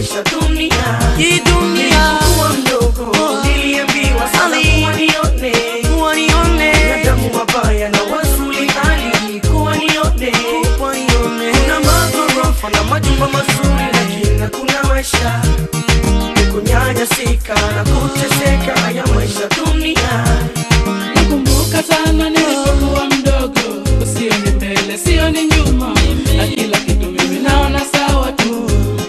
maisha dunia hii dunia Nilipokuwa mdogo niliambiwa sana kuwa nione kuwa nione binadamu mabaya na wazuri hali kuwa nione kuwa nione kuna maghorofa na majumba mazuri lakini hakuna maisha kunyanyasika na kuteseka haya maisha dunia Nakumbuka sana nilipokuwa mdogo, usioni mbele, sioni nyuma, na kila kitu mimi naona sawa tu.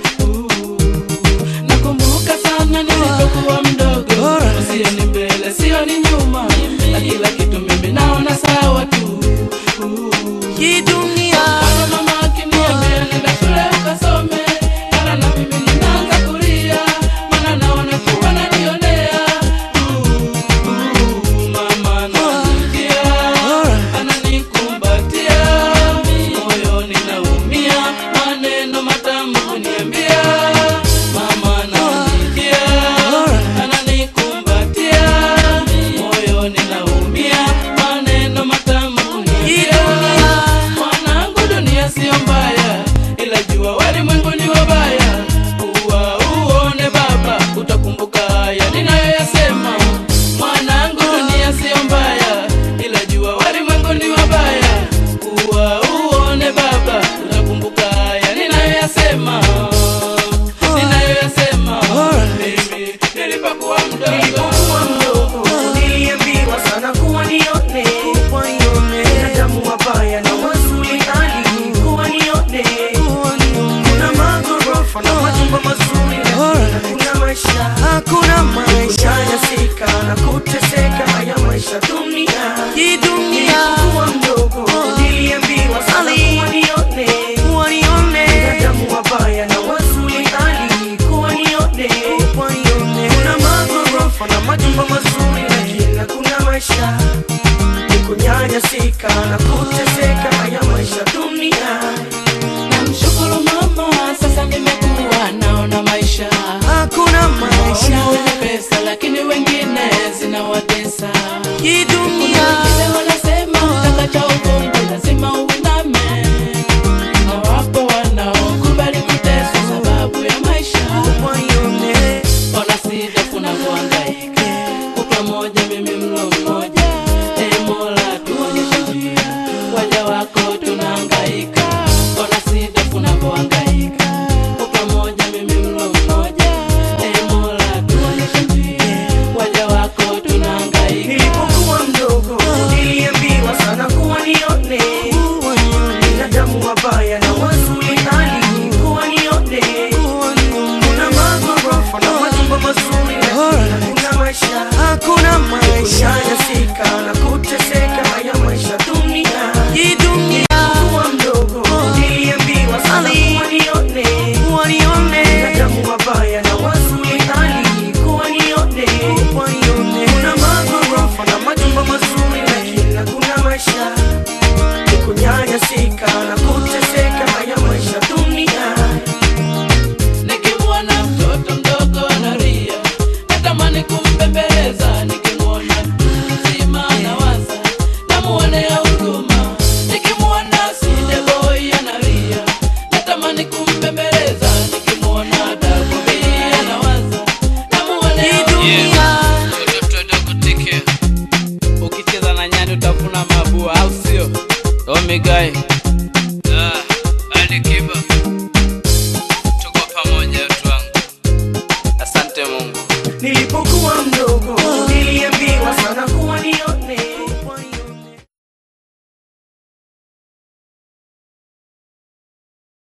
Nakumbuka sana nilipokuwa mdogo, usioni mbele, sioni nyuma, na kila kitu mimi naona sawa tu. hii dunia Baba mama akiniambia nenda shule ukasome, mara na mimi ninaanza kulia, maana naona kuwa nanionea. Mama ananitia, ananikumbatia, moyoni naumia, maneno matamu kuniambia. Mama ananitia, ananikumbatia, moyoni naumia, maneno matamu hii kuniambia. dunia Mwanangu, dunia sio mbaya, ila jua walimwengu ni wabaya. Uwa uone baba, utakumbuka haya ninayoyasema. Mwanangu, dunia sio mbaya, ila jua walimwengu ni wabaya. Uwa uone baba, utakumbuka haya ninayoyasema. Ninayoyasema mimi nilipokuwa mdogo. nilipokuwa mdogo niliambiwa sana kuwa nione kuwa nione binadamu mabaya na wazuri hali kuwa nione kuwa nione kuna maghorofa na majumba mazuri lakini hakuna maisha hakuna maisha kunyanyasika na kuteseka haya maisha dunia hii dunia nilipokuwa mdogo niliambiwa sana kuwa nione kuwa nione binadamu mabaya na wazuri hali kuwa nione kuwa nione kuna maghorofa na majumba mazuri lakini hakuna maisha ni kunyanyasika na kuteseka haya maisha dunia Namshukuru mama, sasa nimekuwa naona maisha. hakuna Naona maisha wenye pesa lakini wengine zinawatesa. hii dunia Wengine wanasema utakacha ubongo lazima uiname, na wapo wanaokubali kuteswa sababu ya maisha. kuwa nione Ona sidafu navyohangaika, kutwa moja mimi mlo mmoja. Ee Mola tuonyeshe njia, waja wako tunahangaika. Ona sidafu navyohangaika, kutwa moja mimi mlo mmoja. Ee Mola tuonyeshe njia, waja wako tunahangaika. nilipokuwa mdogo niliambiwa sana kuwa nione kuwa nione binadamu mabaya na wazuri hali kuwa nione kuwa nione kuna maghorofa na majumba mazuri lakini hakuna maisha hakuna maisha kunyanyasika na kuteseka haya maisha dunia hii dunia kuwa mdogo niliambiwa sana kuwa nione kuwa nione binadamu mabaya na wazuri hali kuwa nione kuwa nione kuna maghorofa na majumba mazuri lakini hakuna maisha ni kunyanyasika na kuteseka haya maisha dunia Nikimwona mtoto mdogo analia, natamani kumbembeleza. Nikimwona mtu mzima anawaza, namuonea huruma. Nikimwona Side Boy analia, natamani kumbembeleza. Nikimwona Dago B anawaza, namuonea hii huruma. dunia Mtoto dogo teke, ukicheza na nyani utavuna mabua, au sio? Omigai ah, Alikiba, tuko pamoja watu wangu. Asante Mungu. nilipo